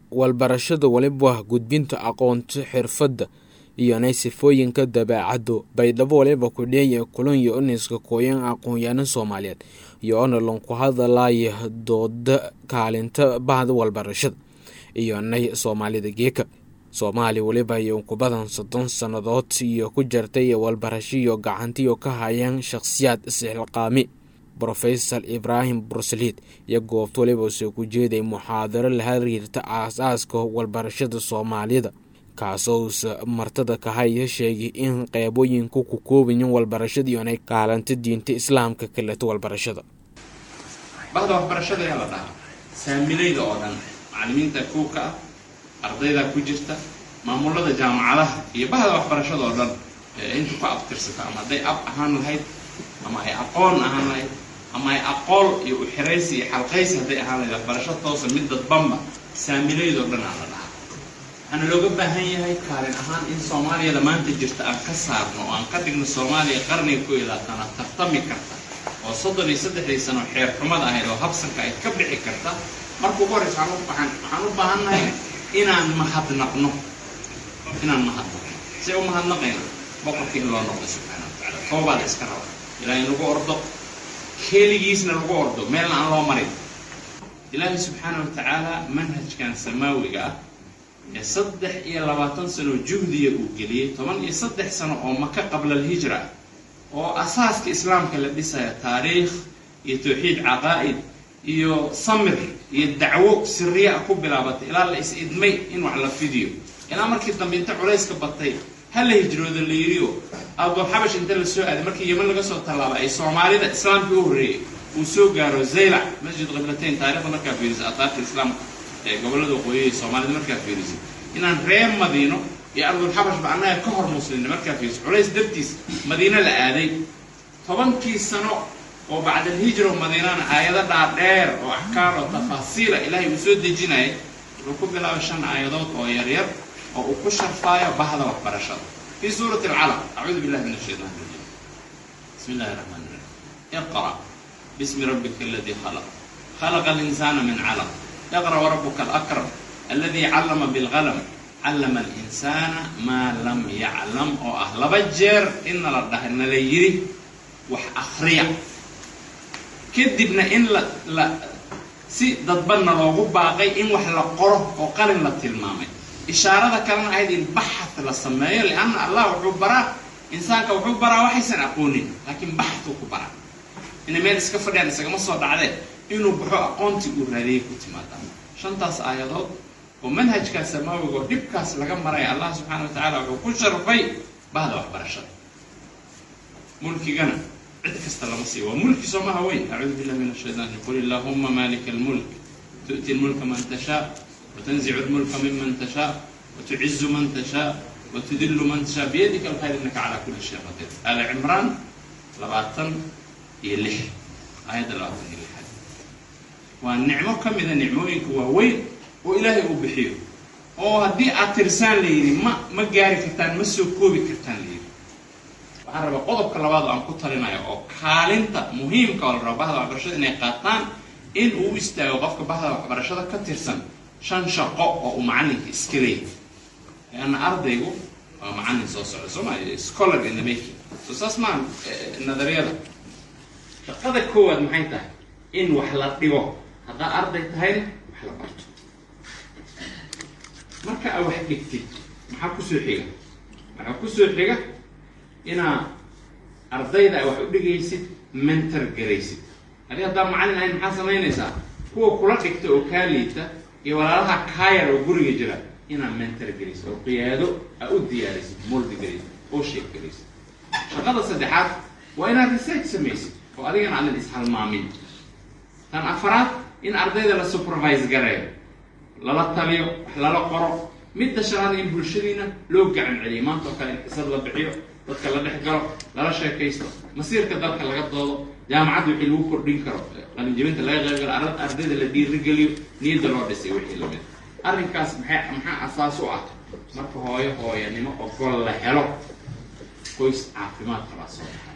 walbarashada waliba gudbinta aqoonta xirfadda iyonay sifooyinka dabeecaddu baydhabo waliba kudheeye kulan iyo uniska kooyan aqoon-yaano soomaaliyeed iyo onalon ku hadalaya dooda kaalinta bahda walbarashada iyonay soomaalida geeka soomaaliya weliba iyo ku badan soddon sannadood iyo ku jirtay walbarasho iyo gacantiyo ka hayaan shakhsiyaad isxilqaami brofesor ibraahim bursaliid iyo goobta waliba soo ku jeeday muxaadaro la xiriirta aas-aaska walbarashada soomaalida kaasousa martada kahaya sheegay in qeybooyinku ku koobayin walbarashada iyonay kaalanta diinta islaamka kaleto walbarashada bahda waxbarashada ayaa la dhahaa saamilayda oo dhan macalimiinta kuwka ah ardayda ku jirta maamulada jaamacadaha iyo bahda waxbarashada oo dhan inta ku abtirsata ama hadday ab ahaan lahayd ama ay aqoon ahaan lahayd ama ay aqool iyo uxiraysi iyo xalqaysi hadday ahaan lahayd waxbarasho toosa mid dadbanba saamilayda oo dhan aa la dhahaa waxaana looga baahan yahay kaalin ahaan in soomaaliyada maanta jirta aan ka saarno oo aan ka dhigno soomaaliya qarniga ku ilaatana tartami karta oo soddon iyo saddexdii sano xeer xumada ahayd oo habsanka ay ka bixi karta marka ugu horreysa waxaan u baahannahay inaan mahadnaqno inaan mahadnaqno see u mahadnaqayna boqorkii in loo noqdo subxaana wa tacala toobaada iska raba ilaahay lagu ordo keligiisna lagu ordo meelna aan loo marin ilaahay subxaana wa tacaala manhajkan samaawiga ah ee saddex iyo labaatan sano juhdiya uu geliyey toban iyo saddex sano oo maka qabla alhijra ah oo asaaska islaamka la dhisaya taariikh iyo tawxiid caqaa'id iyo samir iyo dacwo siriya ku bilaabatay ilaa la is-idmay in wax la fidiyo ilaa markii dambe inta culayska batay ha la hijrooda la yidhiyo abdulxabash inta la soo aaday markii yeman laga soo tallaabay ay soomaalida islaamka u horreeyey uu soo gaaro zaylac masjid qiblatayn taarikhda markaa fiirisa ataarta islaamka ee gobollada waqooyiya soomaalida markaa fiirisay inaan reer madiino iyo ardulxabashba annaga ka hor muslimna markaa fiiriso culays dartiis madiino la aaday tobankii sano oo bacda alhijra madiinana aayado dhaadheer oo axkaam oo tafaasiila ilaahay uu soo dejinayay wuxuu ku bilaabay shan aayadood oo yaryar oo uu ku sharfaayo bahda waxbarashada fii suurati alcalaq acuudu billahi min ashaytaan rajiim bismi illahi raxmaan iraxiim iqra bismi rabbika aladii khalaq khalaqa alinsaana min calaq iqra warabuka alakram aladi callama bilqalam callama alinsaana maa lam yaclam oo ah laba jeer inna la dhahay nala yidhi wax akriya kadibna in la la si dadbanna loogu baaqay in wax la qoro oo qalin la tilmaamay ishaarada kalena ahayd in baxat la sameeyo lianna allah wuxuu baraa insaanka wuxuu baraa waxaysan aqoonin laakiin baxtuu ku baraa inay meel iska fadhiyaan isagama soo dhacdee inuu baxo aqoontii uu raadiyey ku timaada shantaas aayadood oo manhajkaas samaawiga oo dhibkaas laga maraya allah subxaana wa tacaala wuxuu ku sharfay bahda waxbarashada mulkigana cid kasta lama siiyo waa mulki soo maha weyn acuudu billahi min ashaytaan qul illaahuma maalika almulk tu'ti lmulka man tashaa watanzicu lmulka miman tashaa watucizu man tashaa watudillu man tashaa biyadika alkhayr innaka calaa kulli shay qadiir aali cimraan labaatan iyo lix aayadda labaatan iyo lixaad waa nicmo ka mida nicmooyinka waaweyn oo ilaahay uu bixiyo oo haddii aad tirsaan la yidhi ma ma gaari kartaan ma soo koobi kartaan la yidhi waxaan rabaa qodobka labaad oo aan ku talinayo oo kaalinta muhiimka oo la rabo bahda waxbarashada inay qaataan in uu u istaago qofka bahda waxbarashada ka tirsan shan shaqo oo uu macalinka iska leeyahay leanna ardaygu waa macalin soo socda soo maa scholar in the making so saas maa nadariyada shaqada koowaad maxay tahay in wax la dhigo haddaa arday tahayna wax la barto marka aa wax dhigtid maxaa kusoo xiga waxaa kusoo xiga inaa ardayda wax u dhigaysid mentor garaysid adi haddaa macallin ahayn maxaa samaynaysaa kuwa kula dhigta oo kaa liita iyo walaalaha kaayar oo guriga jira inaa mentor garaysid oo qiyaado aa u diyaarisid moldi garaysid oo sheeg garaysid shaqada saddexaad waa inaad research samaysid oo adigana aadan ishalmaamin tan afaraad in ardayda la supervise gareeyo lala taliyo wax lala qoro midda shanaad in bulshadiina loo gacan celiyo maanta oo kale in xisad la bixiyo dadka la dhex galo lala sheekaysto masiirka dalka laga doodo jaamacadda wixii lagu kordhin karo qalinjabinta laga qayb galo ardayda la dhiirigeliyo niyadda loo dhisay wixii lamid arrinkaas maxay maxaa asaas u ah marka hooyo hooyanimo ogol la helo qoys caafimaad qabaa soo